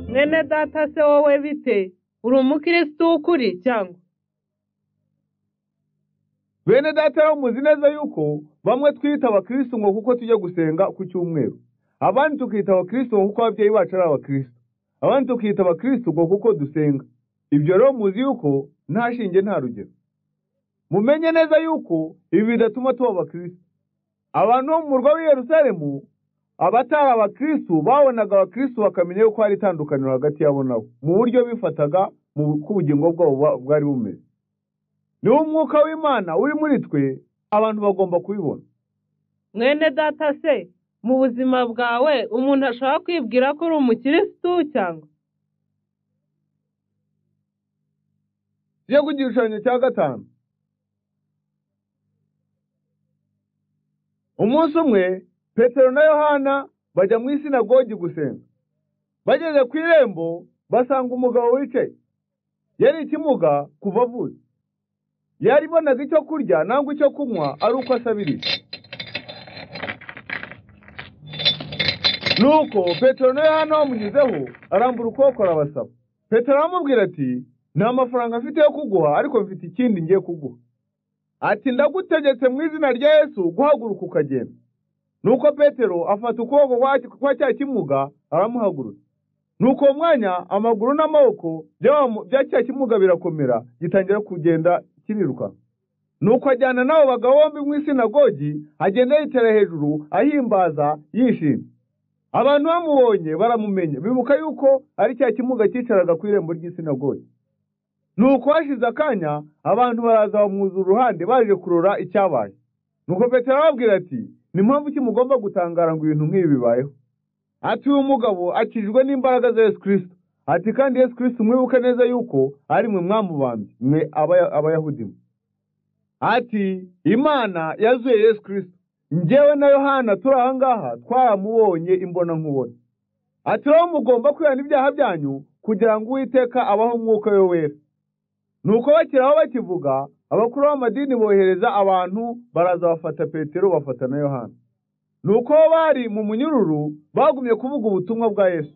mwene data se wowe bite uri umukirisitu w'ukuri cyangwa bene data rero muzi neza yuko bamwe twiyita abakirisitu ngo kuko tujya gusenga ku cyumweru abandi tukiyita abakirisitu ngo kuko ababyeyi bacu ari abakirisitu abandi tukiyita abakirisitu ngo kuko dusenga ibyo rero muzi yuko nta shinge nta rugero mumenye neza yuko ibi bidatuma tuba abakirisitu abantu bo mu murwa w'i Yerusalemu abatari abakirisitu babonaga abakirisitu bakamenya yuko hari itandukaniro hagati yabo nabo mu buryo bifataga mu uko ubugingo bwabo buba- bwari bumeze niba umwuka w'imana uri muri twe abantu bagomba kubibona mwene data se mu buzima bwawe umuntu ashobora kwibwira ko uri umukirisitu cyangwa tujye ku gishushanyo cya gatanu umunsi umwe petero na yohana bajya mu isinagogi gusenga bageze ku irembo basanga umugabo wicaye yari ikimuga kuva avutse yaribonaga icyo kurya nangwa icyo kunywa ari uko asabiriza nuko petero na yohana bamushyizeho arambura ukuboko arabasaba petero aramubwira ati nta mafaranga mfite yo kuguha ariko mfite ikindi ngiye kuguha ati ndagutegetse mu izina rya yesu guhaguruka ukagenda nuko petero afata ukuboko kwa- kwa cya kimuga aramuhagurutsa nuko uwo mwanya amaguru n'amaboko by'abamu- bya cya kimuga birakomera gitangira kugenda kiriruka nuko ajyana n'abo bagabo bombi mu isinagogi agenda yitera hejuru ahimbaza yishimye abantu bamubonye baramumenya bibuka yuko ari cya kimuga cyicaraga ku irembo ry'isinagogi nuko hashize akanya abantu baraza bamwuza uruhande baje kurora icyabaye nuko petero arababwira ati ni mpamvu ki mugomba gutangara ngo ibintu nk'ibi bibayeho ati uyu mugabo akijwe n'imbaraga za yesu kirisito ati kandi yesu kirisito mwibuke neza yuko ari mwe mwamubambye mwe Abaya- abayahudi mwe ati imana yazuye yesu kirisito njyewe na yohana turi aha ngaha twaramubonye imbona nkubona ati rero mugomba kwihana ibyaha byanyu kugira ngo uwiteka abaho umwuka we wera nuko bakiri aho bakivuga abakuru b'amadini bohereza abantu baraza bafata petero bafata na yohana nuko bo bari mu munyururu bagumye kuvuga ubutumwa bwa yesu